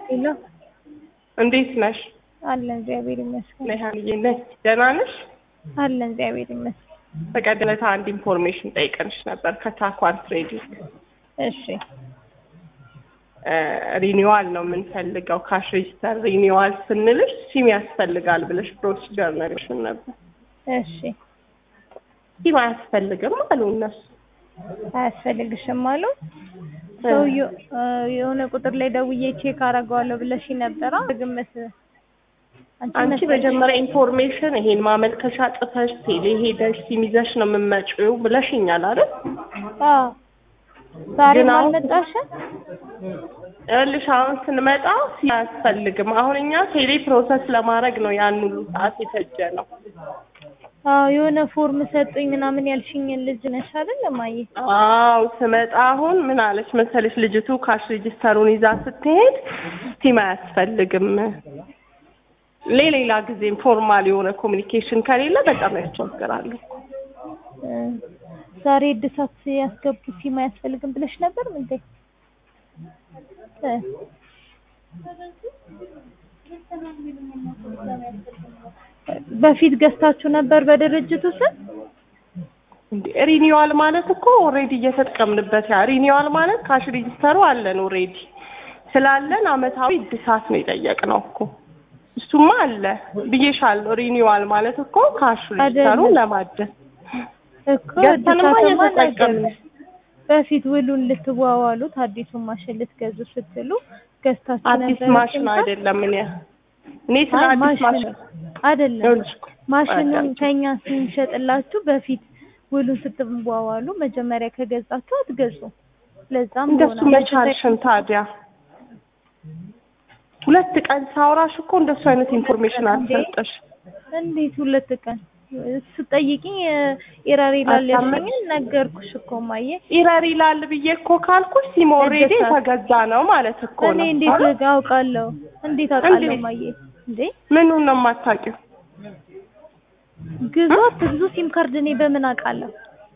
ሄሎ እንዴት ነሽ? አለን እግዚአብሔር ይመስገን። ነሃንዬ ነሽ? ደህና ነሽ? አለን እግዚአብሔር ይመስገን። በቀደም ዕለት አንድ ኢንፎርሜሽን ጠይቀንሽ ነበር ከታኳን ትሬዲንግ እሺ ሪኒዋል ነው የምንፈልገው ካሽ ሬጅስተር ሪኒዋል ስንልሽ ሲም ያስፈልጋል ብለሽ ፕሮሲጀር ነግረሽን ነበር። እሺ ሲም አያስፈልግም አሉ እነሱ። አያስፈልግሽም አሉ። ሰውዬው የሆነ ቁጥር ላይ ደውዬ ቼክ አደርገዋለሁ ብለሽ ነበረ። ግምት አንቺ መሰለሽ። መጀመሪያ ኢንፎርሜሽን ይሄን ማመልከቻ ጽፈሽ ቴሌ ሄደሽ ሲም ይዘሽ ነው የምትመጪው ብለሽኛል አይደል? አዎ ዛሬ ግን አሁን- አልመጣሽም? ይኸውልሽ አሁን ስንመጣ ሲም አያስፈልግም። አሁን እኛ ቴሌ ፕሮሰስ ለማድረግ ነው ያን ሁሉ ሰዓት የፈጀ ነው። አዎ የሆነ ፎርም ሰጡኝ ምናምን ያልሽኝን ልጅ ነሽ አይደል እማዬ? አው ስመጣ አሁን ምን አለች መሰለሽ ልጅቱ ካሽ ሬጅስተሩን ይዛ ስትሄድ ሲም አያስፈልግም ለሌላ ጊዜም ፎርማል የሆነ ኮሚኒኬሽን ከሌለ በጣም ያስቸግራሉ። እ ዛሬ እድሳት ያስገቡ ሲም አያስፈልግም ብለሽ ነበር እንዴ? እ በፊት ገዝታችሁ ነበር በድርጅቱ ስም? እንዴ ሪኒዋል ማለት እኮ ኦልሬዲ እየተጠቀምንበት ያ ሪኒዋል ማለት ካሽ ሬጅስተሩ አለን ኦልሬዲ ስላለን አመታዊ እድሳት ነው የጠየቅነው እኮ እሱማ አለ ብዬሻለሁ። ሪኒዋል ማለት እኮ ካሽ ሬጅስተሩን አይደለም። ለማደስ እኮ ገዝተንማ እድሳትማ እየተጠቀምን ነገር በፊት ውሉን ልትዋዋሉት አዲሱን ማሽን ልትገዙ ስትሉ ገዝታችሁ አዲስ ነበር ማሽን ስንት? አይደለም እኔ እኔ ስለ አይ አዲስ ማሽኑ ማሽን አይደለም ይኸውልሽ እኮ ማሽኑን አዳምጪ። ከኛ ስንሸጥላችሁ በፊት ውሉን ስትዋዋሉ መጀመሪያ ከገዛችሁ አትገዙ። ለዛም እንደሱ ሆነ መቻልሽን ታዲያ ሁለት ቀን ሳውራሽ እኮ እንደሱ አይነት ኢንፎርሜሽን እንዴ? አልሰጠሽ። እንዴት ሁለት ቀን ስጠይቅኝ ኤረር ይላል አታመጭ? ያልሽኝን ነገርኩሽ እኮ ማየ። ኢረር ይላል ብዬ እኮ ካልኩሽ ሲም ኦልሬዲ እድሳት። የተገዛ ነው ማለት እኮ እኔ ነው። እንዴት አይደል? አውቃለሁ? እንዴት አውቃለሁ እንዴት? ማየ? እንዴ ምኑን ነው የማታውቂው? ግዙ አትግዙ ሲም ካርድ እኔ በምን አውቃለሁ?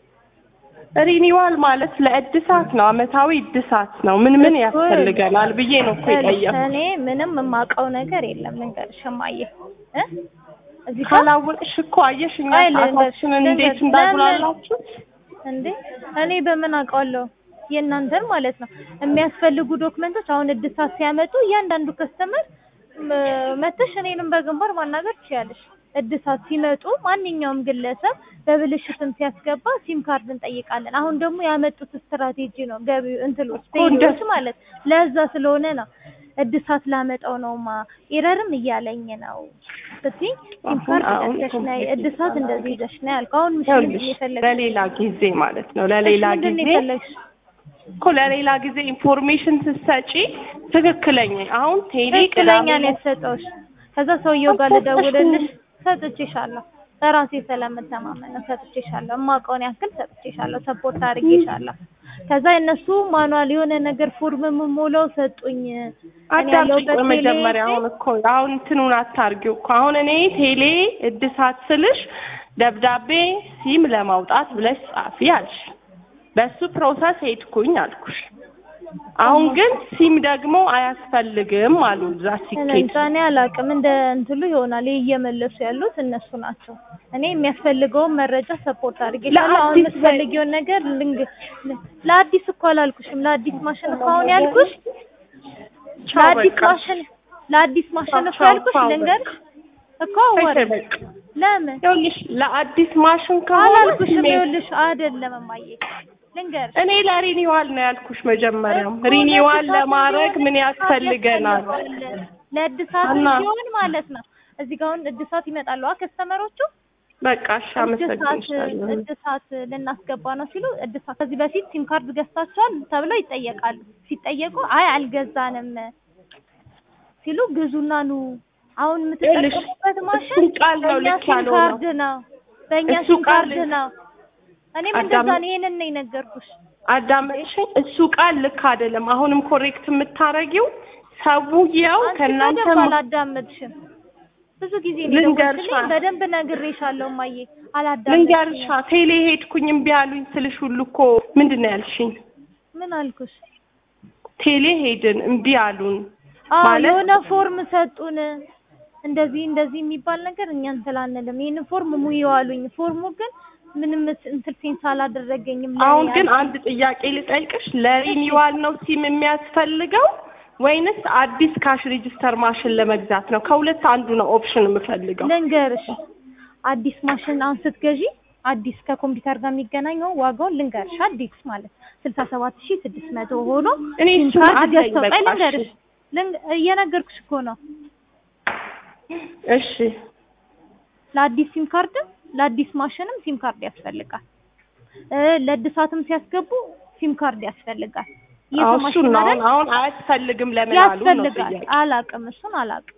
ሪኒዋል ማለት ለእድሳት ነው፣ አመታዊ እድሳት ነው። ምን ምን እኮ ያስፈልገናል ብዬ ነው እኮ የጠየኩት። እኔ ምንም የማውቀው ነገር የለም ልንገርሽ እማዬ እ እዚህ ጋር ካላወቅሽ እኮ አየሽ እኛ አይ ልንገርሽ፣ ሰዓታችንን እንዴት ልንገርሽ፣ እንዳጉላላችሁ እንዴ እኔ በምን አውቃለሁ? የእናንተን ማለት ነው የሚያስፈልጉ ዶክመንቶች አሁን እድሳት ሲያመጡ እያንዳንዱ ከስተመር መተሽ እኔንም በግንባር ማናገር ትችያለሽ። እድሳት ሲመጡ ማንኛውም ግለሰብ በብልሽትም ሲያስገባ ሲም ካርድ እንጠይቃለን። አሁን ደግሞ ያመጡት ስትራቴጂ ነው ገቢ እንትሎች እኮ እንደ- ቴሌዎች ማለት ለዛ ስለሆነ ነው እድሳት ላመጣው ነውማ ኤረርም እያለኝ ነው ስትይ ሲም ካርድ አሁን ገዝተሽ ነይ ኮምፕሊት እድሳት እንደዚህ ይዘሽ ነይ አልኩ። አሁን ምሽት ምንድን ይኸውልሽ ነው የፈለግሽው? ለሌላ ጊዜ ማለት ነው ለሌላ እሺ፣ ምንድን ነው ጊዜ የፈለግሽው? እኮ ለሌላ ጊዜ ኢንፎርሜሽን ስትሰጪ ትክክለኛ አሁን ቴሌ ትክክለኛ ቅዳሜ ነው የተሰጠውሽ። ከዛ ሰውየው ጋር አልሰጠሽም። ልደውልልሽ ሰጥቼሻለሁ። በራሴ ስለምተማመን ነው ሰጥቼሻለሁ። የማውቀውን ያክል ሰጥቼሻለሁ። ሰፖርት አድርጌሻለሁ። ከዛ እነሱ ማኑዋል የሆነ ነገር ፎርም የምሞላው ሰጡኝ። እኔ አዳምጪኝ ያለሁበት ቆይ መጀመሪያ ቴሌ አሁን እኮ አሁን እንትኑን አታርጊው እኮ አሁን እኔ ቴሌ እድሳት ስልሽ ደብዳቤ ሲም ለማውጣት ብለሽ ጻፊ አልሽ በሱ ፕሮሰስ ሄድኩኝ አልኩሽ አሁን ግን ሲም ደግሞ አያስፈልግም አሉ እዛ ሲኬድ እንጃ እኔ አላውቅም። እንደ እንትሉ ይሆናል ይሄ እየመለሱ ያሉት እነሱ ናቸው። እኔ የሚያስፈልገውን መረጃ ሰፖርት አድርጌሻለሁ። አሁን ለአዲስ የምትፈልጊውን ነገር ልንግ ለአዲስ እኮ አላልኩሽም። ለአዲስ ማሽን እኮ አሁን ያልኩሽ ቻው ለአዲስ በቃ ማሽን ለአዲስ ማሽን እኮ ቻው፣ ያልኩሽ ቻው ልንገርሽ እኮ በቃ ወር በቃ ለምን ይኸውልሽ ለአዲስ ማሽን ከሆነ አላልኩሽም? ሲሜ- ይኸውልሽ አይደለም እማዬ ልንገርሽ እኔ ለሪኒዋል ነው ያልኩሽ መጀመሪያም እኮ ሪኒዋል ለእድሳት ለማድረግ እንዲሆን ምን እድሳት ያስፈልገናል ያስፈልጋል። ለእድሳት እና- እንዲሆን ማለት ነው። እዚህ ጋር አሁን እድሳት ይመጣሉ ከስተመሮቹ በቃ እሺ እድሳት አመሰግንሻለሁ እድሳት ልናስገባ ነው ሲሉ እድሳት ከዚህ በፊት ሲም ካርድ ገዝታችኋል ተብለው ይጠየቃሉ። ሲጠየቁ አይ አልገዛንም ሲሉ ግዙና ኑ። አሁን የምትጠቀሙበት ማሽን እሱን ቃል ነው በእኛ ልክ ሲም ያልሆነው። ካርድ ነው፣ በእኛ እሱ ሲም ቃል ካርድ ነው። እኔም እንደዛ አዳም- ነው፣ ይሄንን ነው የነገርኩሽ። አዳመጥሽኝ? እሱ ቃል ልክ አይደለም። አሁንም ኮሬክት የምታረጊው ሰውየው አንቺ ከእናንተ በደንብ ማ- አላዳመጥሽም። ብዙ ጊዜ ነው ልንገርሻ። የደወልሽልኝ፣ በደንብ ነግሬሻለሁ እማዬ፣ አላዳመጥሽም። ልንገርሻ ቴሌ ሄድኩኝ እምቢ አሉኝ ስልሽ ሁሉ እኮ ምንድን ነው ያልሽኝ? ምን አልኩሽ? ቴሌ ሄድን እምቢ አሉን አዎ ማለት የሆነ ፎርም ሰጡን እንደዚህ እንደዚህ የሚባል ነገር እኛ እንትን አንልም። ይሄንን ፎርም ሙይው አሉኝ። ፎርሙ ግን ምንም እንትን ሴንስ አላደረገኝም። ለኔ አሁን ግን አል- አንድ ጥያቄ ልጠይቅሽ፣ ለሪኒዋል ነው ሲም የሚያስፈልገው ወይንስ አዲስ ካሽ ሬጂስተር ማሽን ለመግዛት ነው? ከሁለት አንዱ ነው ኦፕሽን የምፈልገው። ልንገርሽ አዲስ ማሽን አሁን ስትገዢ አዲስ ከኮምፒውተር ጋር የሚገናኘው ዋጋውን ልንገርሽ አዲስ ማለት ስልሳ ሰባት ሺህ ስድስት መቶ ሆኖ እኔ ሲም እሱን ካርድ አለኝ ገዝተው በቃ ቆይ እሺ። ልንገርሽ ልን- እየነገርኩሽ እኮ ነው እሺ ለአዲስ ሲም ካርድም ለአዲስ ማሽንም ሲም ካርድ ያስፈልጋል እ ለእድሳትም ሲያስገቡ ሲም ካርድ ያስፈልጋል አዎ የሰው እሱን ማሽን ነው አይደል አሁን አሁን አያስፈልግም ለምን አሉ ነው ያስፈልጋል ጥያቄ አላቅም እሱን አላቅም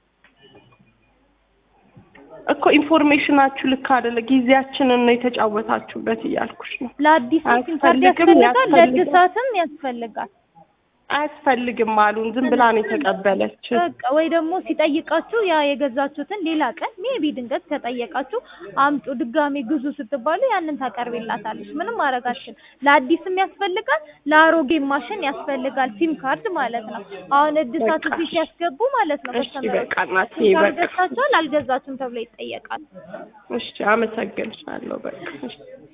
እኮ ኢንፎርሜሽናችሁ ልክ አይደለ ጊዜያችንን ነው የተጫወታችሁበት እያልኩሽ ነው ለአዲስ ሲም ካርድ አያስፈልግም፣ ያስፈልጋል ያስፈልጋል። ለእድሳትም ያስፈልጋል አያስፈልግም አሉን ዝም ብላ ነው የተቀበለች በቃ ወይ ደግሞ ሲጠይቃችሁ ያ የገዛችሁትን ሌላ ቀን ሜቢ ድንገት ከጠየቃችሁ አምጡ ድጋሜ ግዙ ስትባሉ ያንን ታቀርቢላታለች። ምንም ማድረጋችን ለአዲስም ያስፈልጋል ለአሮጌ ማሽን ያስፈልጋል ሲም ካርድ ማለት ነው። አሁን እድሳት በቃ እዚህ ሲያስገቡ ማለት ነው እሺ ከስተመሮች በቃ እናቴ ሲም ካርድ በቃ ገዝታችኋል አልገዛችሁም ተብሎ ይጠየቃል። እሺ አመሰግንሻለሁ በቃ እሺ